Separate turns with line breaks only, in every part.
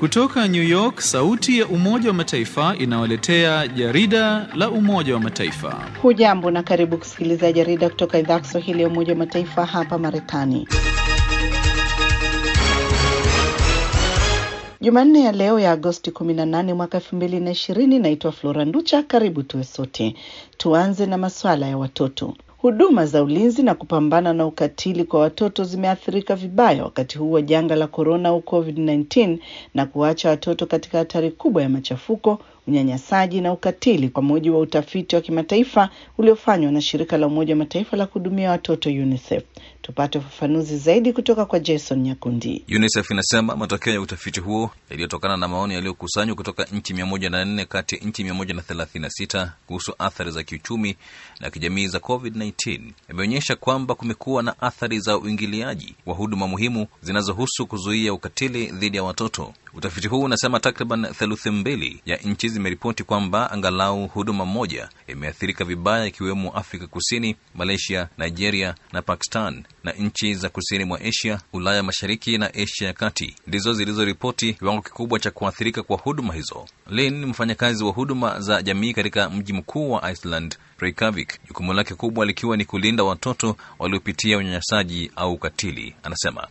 Kutoka New York, sauti ya Umoja wa Mataifa inawaletea jarida la Umoja wa Mataifa.
Hujambo na karibu kusikiliza jarida kutoka idhaa ya Kiswahili ya Umoja wa Mataifa hapa Marekani. Jumanne ya leo ya Agosti 18 mwaka 2020, naitwa Flora Nducha. Karibu tuwe sote. Tuanze na masuala ya watoto. Huduma za ulinzi na kupambana na ukatili kwa watoto zimeathirika vibaya wakati huu wa janga la korona au COVID-19 na kuacha watoto katika hatari kubwa ya machafuko, unyanyasaji na ukatili, kwa mujibu wa utafiti wa kimataifa uliofanywa na shirika la Umoja wa Mataifa la kuhudumia watoto UNICEF. Tupate ufafanuzi zaidi kutoka kwa Jason Nyakundi.
UNICEF inasema matokeo ya utafiti huo yaliyotokana na maoni yaliyokusanywa kutoka nchi mia moja na nne kati ya nchi mia moja na thelathini na sita kuhusu athari za kiuchumi na kijamii za COVID-19 yameonyesha kwamba kumekuwa na athari za uingiliaji wa huduma muhimu zinazohusu kuzuia ukatili dhidi ya watoto. Utafiti huu unasema takriban theluthi mbili ya nchi zimeripoti kwamba angalau huduma moja imeathirika vibaya, ikiwemo Afrika Kusini, Malaysia, Nigeria na Pakistan, na nchi za kusini mwa Asia, Ulaya Mashariki na Asia ya Kati ndizo zilizoripoti kiwango kikubwa cha kuathirika kwa huduma hizo. Lynn ni mfanyakazi wa huduma za jamii katika mji mkuu wa Iceland, Reykjavik, jukumu lake kubwa likiwa ni kulinda watoto waliopitia unyanyasaji au ukatili. Anasema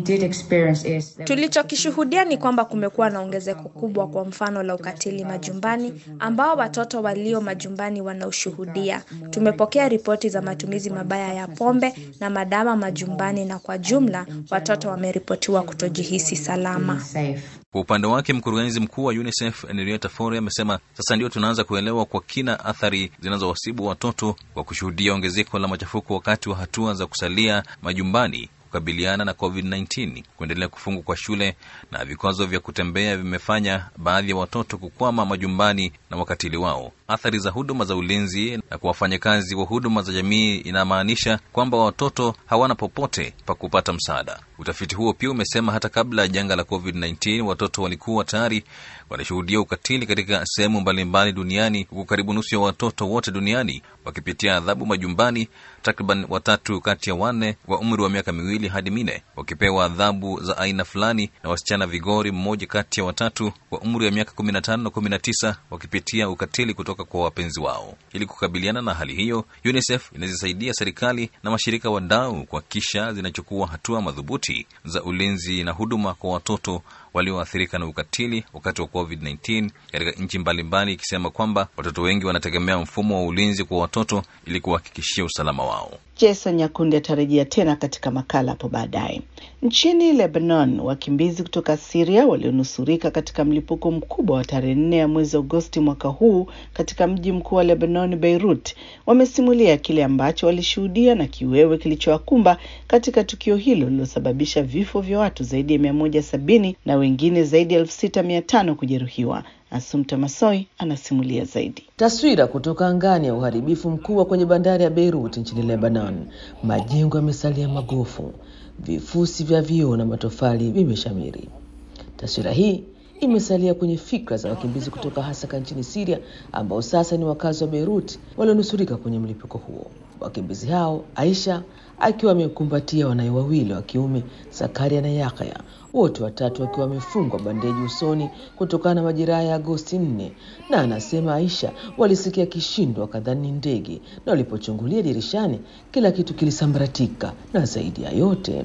tulichokishuhudia ni kwamba kumekuwa na ongezeko kubwa, kwa mfano la ukatili majumbani, ambao watoto walio majumbani wanaoshuhudia. Tumepokea ripoti za matumizi mabaya ya pombe na madawa majumbani, na kwa jumla watoto wameripotiwa kutojihisi salama.
Kwa upande wake mkurugenzi mkuu wa UNICEF Henrietta Fore amesema sasa ndio tunaanza kuelewa kwa kina athari zinazowasibu watoto kwa kushuhudia ongezeko la machafuko wakati wa hatua za kusalia majumbani kukabiliana na COVID-19. Kuendelea kufungwa kwa shule na vikwazo vya kutembea vimefanya baadhi ya watoto kukwama majumbani na wakatili wao. Athari za huduma za ulinzi na kwa wafanyakazi wa huduma za jamii inamaanisha kwamba watoto hawana popote pa kupata msaada. Utafiti huo pia umesema hata kabla ya janga la COVID-19 watoto walikuwa tayari wanashuhudia ukatili katika sehemu mbalimbali duniani, huku karibu nusu ya watoto wote duniani wakipitia adhabu majumbani, takriban watatu kati ya wanne wa umri wa miaka miwili hadi minne wakipewa adhabu za aina fulani, na wasichana vigori mmoja kati ya watatu wa umri wa miaka kumi na tano na kumi na tisa wakipitia ukatili kutoka kwa wapenzi wao. Ili kukabiliana na hali hiyo, UNICEF inazisaidia serikali na mashirika wadau kuhakikisha zinachukua hatua madhubuti za ulinzi na huduma kwa watoto walioathirika na ukatili wakati wa COVID-19 katika nchi mbalimbali, ikisema kwamba watoto wengi wanategemea mfumo wa ulinzi kwa watoto ili kuhakikishia usalama wao.
Jason Nyakundi atarejea tena katika makala hapo baadaye. Nchini Lebanon, wakimbizi kutoka Siria walionusurika katika mlipuko mkubwa wa tarehe nne ya mwezi Agosti mwaka huu katika mji mkuu wa Lebanon, Beirut, wamesimulia kile ambacho walishuhudia na kiwewe kilichowakumba katika tukio hilo lililosababisha vifo vya watu zaidi ya mia moja sabini na wengine zaidi ya elfu sita mia tano kujeruhiwa. Asumta Masoi anasimulia zaidi.
Taswira kutoka angani ya uharibifu mkubwa kwenye bandari ya Beirut nchini Lebanon. Majengo yamesalia magofu, vifusi vya vioo na matofali vimeshamiri. Taswira hii imesalia kwenye fikra za wakimbizi kutoka Hasaka nchini Siria, ambao sasa ni wakazi wa Beirut walionusurika kwenye mlipuko huo. Wakimbizi hao, Aisha akiwa amekumbatia wanawe wawili wa kiume, Zakaria na Yakaya, wote watatu wakiwa wamefungwa bandeji usoni kutokana na majeraha ya Agosti nne, na anasema Aisha walisikia kishindo wakadhani ndege, na walipochungulia dirishani kila kitu kilisambaratika, na zaidi ya yote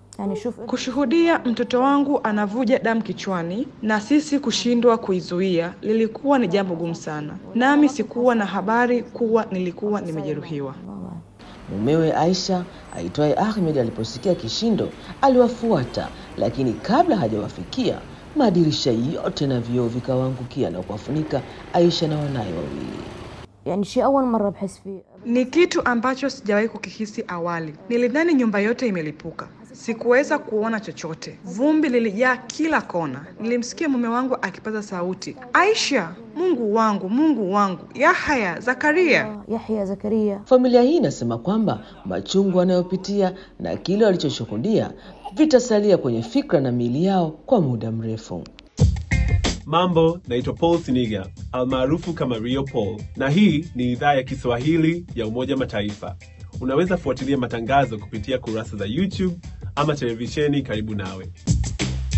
kushuhudia mtoto wangu anavuja damu kichwani na sisi kushindwa kuizuia lilikuwa ni jambo gumu sana, nami sikuwa na habari kuwa nilikuwa nimejeruhiwa.
Mumewe Aisha aitwaye Ahmed aliposikia kishindo aliwafuata, lakini kabla hajawafikia madirisha yote na vioo vikawaangukia na kuwafunika Aisha na wanaye wawili.
Ni kitu ambacho sijawahi kukihisi awali. Nilidhani nyumba yote imelipuka. Sikuweza kuona chochote, vumbi lilijaa kila kona. Nilimsikia mume wangu akipaza sauti, Aisha, Mungu wangu, Mungu wangu, Yahya, Zakaria.
Yahya Zakaria.
Familia hii inasema kwamba machungu wanayopitia na kile walichoshuhudia vitasalia kwenye fikra na miili yao kwa muda mrefu.
Mambo, naitwa Paul Siniga almaarufu kama Rio Paul, na hii ni idhaa ya Kiswahili ya Umoja Mataifa. Unaweza fuatilia matangazo kupitia kurasa za YouTube ama televisheni karibu nawe.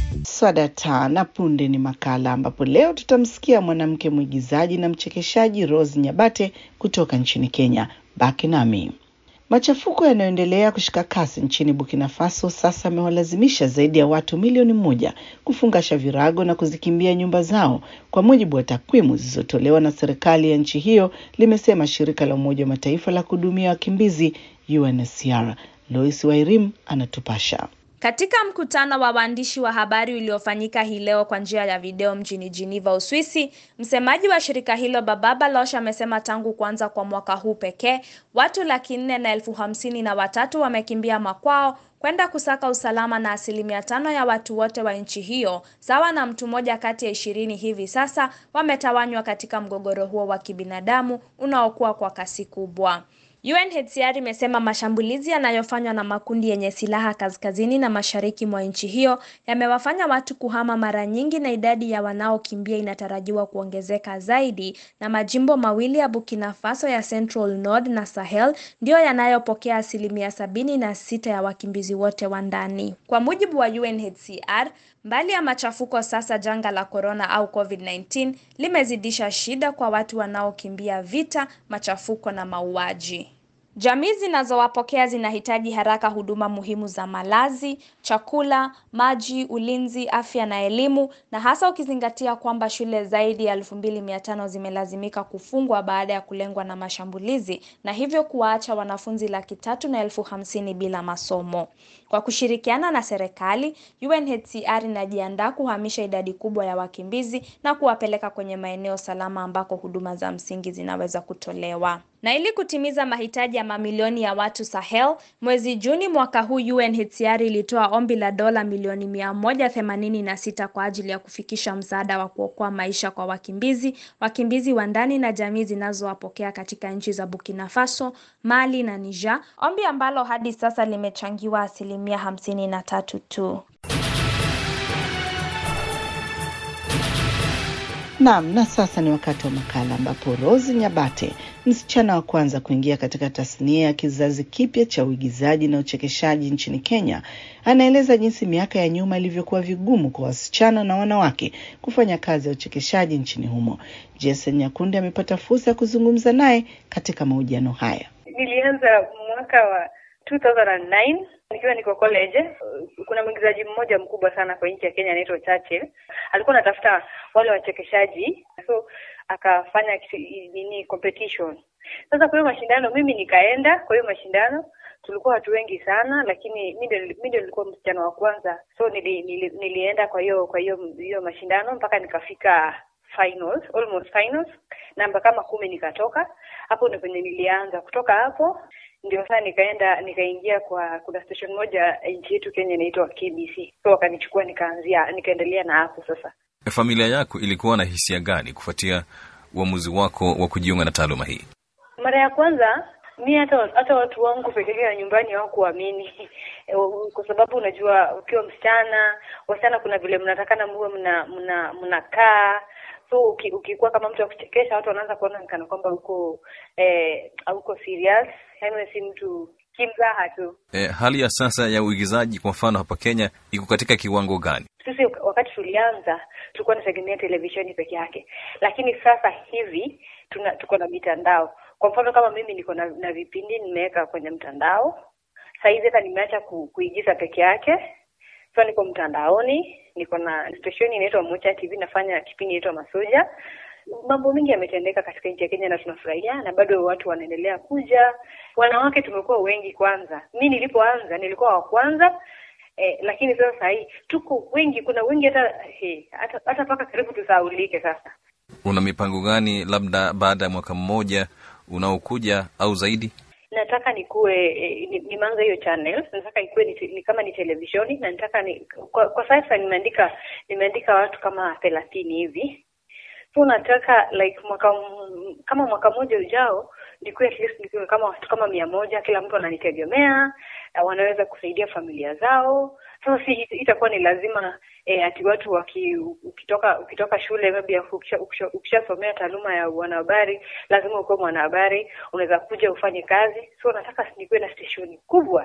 Swadata na punde ni makala ambapo leo tutamsikia mwanamke mwigizaji na mchekeshaji Rose Nyabate kutoka nchini Kenya. Baki nami. Machafuko yanayoendelea kushika kasi nchini Burkina Faso sasa amewalazimisha zaidi ya watu milioni moja kufungasha virago na kuzikimbia nyumba zao, kwa mujibu wa takwimu zilizotolewa na serikali ya nchi hiyo, limesema shirika la Umoja wa Mataifa la kuhudumia wakimbizi UNHCR. Lois Wairim anatupasha.
Katika mkutano wa waandishi wa habari uliofanyika hii leo kwa njia ya video mjini Geneva, Uswisi, msemaji wa shirika hilo Baba Baloch amesema tangu kuanza kwa mwaka huu pekee watu laki nne na elfu hamsini na watatu wamekimbia makwao kwenda kusaka usalama na asilimia tano ya watu wote wa nchi hiyo, sawa na mtu mmoja kati ya ishirini hivi sasa, wametawanywa katika mgogoro huo wa kibinadamu unaokuwa kwa kasi kubwa. UNHCR imesema mashambulizi yanayofanywa na makundi yenye silaha kaskazini na mashariki mwa nchi hiyo yamewafanya watu kuhama mara nyingi na idadi ya wanaokimbia inatarajiwa kuongezeka zaidi, na majimbo mawili ya Burkina Faso ya Central Nord na Sahel ndiyo yanayopokea asilimia sabini na sita ya wakimbizi wote wa ndani. Kwa mujibu wa UNHCR, mbali ya machafuko, sasa janga la corona au COVID-19 limezidisha shida kwa watu wanaokimbia vita, machafuko na mauaji. Jamii zinazowapokea zinahitaji haraka huduma muhimu za malazi, chakula, maji, ulinzi, afya na elimu, na hasa ukizingatia kwamba shule zaidi ya elfu mbili mia tano zimelazimika kufungwa baada ya kulengwa na mashambulizi na hivyo kuwaacha wanafunzi laki tatu na elfu hamsini bila masomo. Kwa kushirikiana na serikali, UNHCR inajiandaa kuhamisha idadi kubwa ya wakimbizi na kuwapeleka kwenye maeneo salama ambako huduma za msingi zinaweza kutolewa. Na ili kutimiza mahitaji ya mamilioni ya watu Sahel, mwezi Juni mwaka huu UNHCR ilitoa ombi la dola milioni mia moja themanini na sita kwa ajili ya kufikisha msaada wa kuokoa maisha kwa wakimbizi, wakimbizi wa ndani na jamii zinazowapokea katika nchi za Burkina Faso, Mali na Niger, ombi ambalo hadi sasa limechangiwa asilimia hamsini na tatu tu.
Naam, na sasa ni wakati wa makala ambapo Rose Nyabate, msichana wa kwanza kuingia katika tasnia ya kizazi kipya cha uigizaji na uchekeshaji nchini Kenya, anaeleza jinsi miaka ya nyuma ilivyokuwa vigumu kwa wasichana na wanawake kufanya kazi ya uchekeshaji nchini humo. Jason Nyakundi amepata fursa ya kuzungumza naye katika mahojiano haya.
Nilianza mwaka wa 2009 nikiwa niko college. Kuna mwigizaji mmoja mkubwa sana kwa nchi ya Kenya anaitwa Churchill. Alikuwa anatafuta wale wachekeshaji, so akafanya nini competition. Sasa kwa hiyo mashindano mimi nikaenda kwa hiyo mashindano. Tulikuwa watu wengi sana, lakini mimi ndio nilikuwa msichana wa kwanza, so nili, nili, nilienda kwa hiyo kwa hiyo hiyo mashindano mpaka nikafika finals, almost finals, namba kama kumi nikatoka. Hapo ndio penye nilianza. Kutoka hapo ndio sasa nikaenda nikaingia kwa kuna station moja nchi yetu Kenya inaitwa KBC, so wakanichukua nikaanzia nikaendelea na hapo. Sasa
familia yako ilikuwa na hisia gani kufuatia uamuzi wako wa kujiunga na taaluma hii?
Mara ya kwanza mi hata hata watu wangu pekee ya nyumbani hawakuamini kwa sababu unajua, ukiwa msichana, wasichana kuna vile mnatakana muwe mna mna mnakaa so uki, ukikuwa kama mtu wa kuchekesha watu wanaanza kuona kana kwamba uko eh, hauko serious, yaani si mtu kimzaha tu.
E, hali ya sasa ya uigizaji kwa mfano hapa Kenya iko katika kiwango gani?
Sisi wakati tulianza tulikuwa tunategemea televisheni peke yake, lakini sasa hivi tuna tuko na mitandao. Kwa mfano kama mimi niko na, na vipindi nimeweka kwenye mtandao. Saa hizi hata nimeacha ku, kuigiza peke yake, so niko mtandaoni, niko na stesheni inaitwa Mocha TV, nafanya kipindi inaitwa Masoja. Mambo mengi yametendeka katika nchi ya Kenya na tunafurahia, na bado watu wanaendelea kuja. Wanawake tumekuwa wengi. Kwanza mi nilipoanza nilikuwa wa kwanza eh, lakini sasa saa hii tuko wengi, kuna wengi hata eh, hata hata mpaka karibu tusahaulike sasa.
Una mipango gani labda baada ya mwaka mmoja unaokuja au zaidi?
Nataka nikuwe eh, nimeanza hiyo channel, nataka ikuwe ni, ni kama ni televisheni na nataka ni, kwa, kwa sasa nimeandika nimeandika watu kama thelathini hivi so nataka like mwaka kama mwaka mmoja ujao nikuwe at least nikuwe kama watu kama mia moja, kila mtu ananitegemea, wanaweza kusaidia familia zao. Sasa si itakuwa ni lazima eh, ati watu waki, ukitoka ukitoka shule maybe ukishasomea ukisha taaluma ya wanahabari, lazima ukuwe mwanahabari, unaweza kuja ufanye kazi. So nataka nikuwe na stesheni kubwa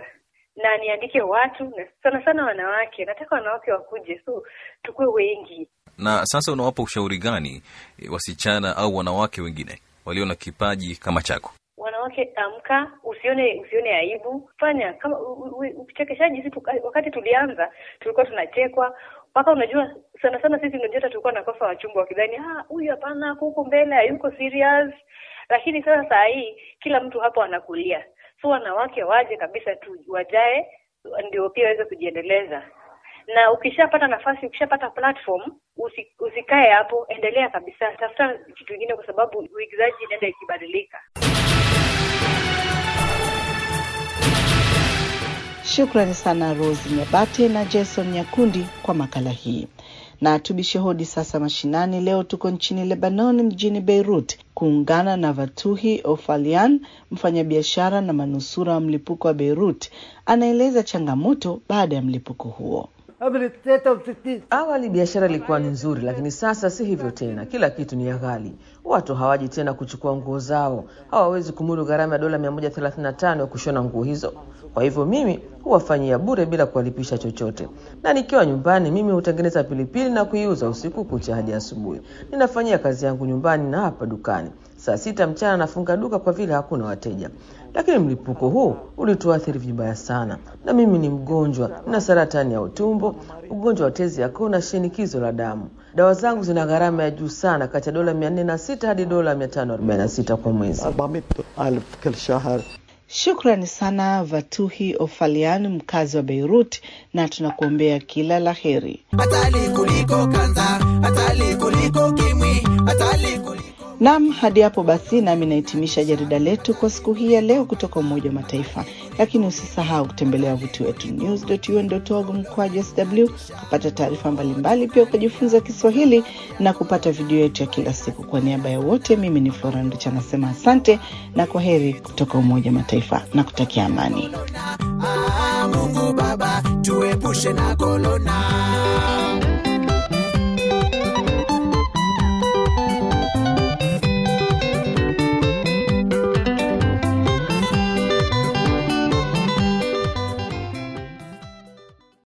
na niandike watu na sana sana wanawake. Nataka wanawake wakuje, so tukuwe wengi.
Na sasa unawapa ushauri gani e, wasichana au wanawake wengine walio na kipaji kama chako?
Wanawake, amka, usione usione aibu, fanya kama u- u- uchekeshaji. Sisi tuka- wakati tulianza tulikuwa tunachekwa mpaka unajua, sana sana sisi unajua, hata tulikuwa nakosa wachumba wakidhani ah, huyu hapana, huko mbele hayuko serious. Lakini sasa saa hii kila mtu hapo anakulia, so wanawake waje kabisa tu, wajae ndio pia waweze kujiendeleza na ukishapata nafasi, ukishapata platform, usi, usikae hapo, endelea kabisa, tafuta kitu kingine, kwa sababu uigizaji inaenda ikibadilika.
Shukrani sana Rose Nyabate na Jason Nyakundi kwa makala hii. Na tubishe hodi sasa mashinani. Leo tuko nchini Lebanon, mjini Beirut, kuungana na Vatuhi Ofalian, mfanyabiashara na manusura wa mlipuko wa Beirut. Anaeleza changamoto baada ya mlipuko huo.
Awali biashara ilikuwa ni nzuri, lakini sasa si hivyo tena. Kila kitu ni ya ghali. Watu hawaji tena kuchukua nguo zao, hawawezi kumudu gharama ya dola 135 ya kushona nguo hizo. Kwa hivyo mimi huwafanyia bure bila kuwalipisha chochote, na nikiwa nyumbani mimi hutengeneza pilipili na kuiuza usiku kucha hadi asubuhi. Ninafanyia kazi yangu nyumbani na hapa dukani. Saa sita mchana nafunga duka kwa vile hakuna wateja. Lakini mlipuko huu ulituathiri vibaya sana, na mimi ni mgonjwa, nina saratani ya utumbo, ugonjwa wa tezi ya koo na shinikizo la damu. Dawa zangu zina gharama ya juu sana, kati ya dola 406 hadi dola 546 kwa mwezi.
Shukrani sana Vatuhi Ofalian, mkazi wa Beirut, na tunakuombea kila la heri.
hatari kuliko kanza, hatari kuliko kimwi, hatari kuliko
Nam, hadi hapo basi nami nahitimisha jarida letu kwa siku hii ya leo kutoka Umoja wa Mataifa, lakini usisahau kutembelea wavuti wetu news.un.org mkwaju sw kupata taarifa mbalimbali, pia ukajifunza Kiswahili na kupata video yetu ya kila siku. Kwa niaba ya wote, mimi ni Flora Nducha nasema asante na kwa heri kutoka Umoja wa Mataifa na kutakia amani.
Ah, Mungu Baba tuepushe na korona.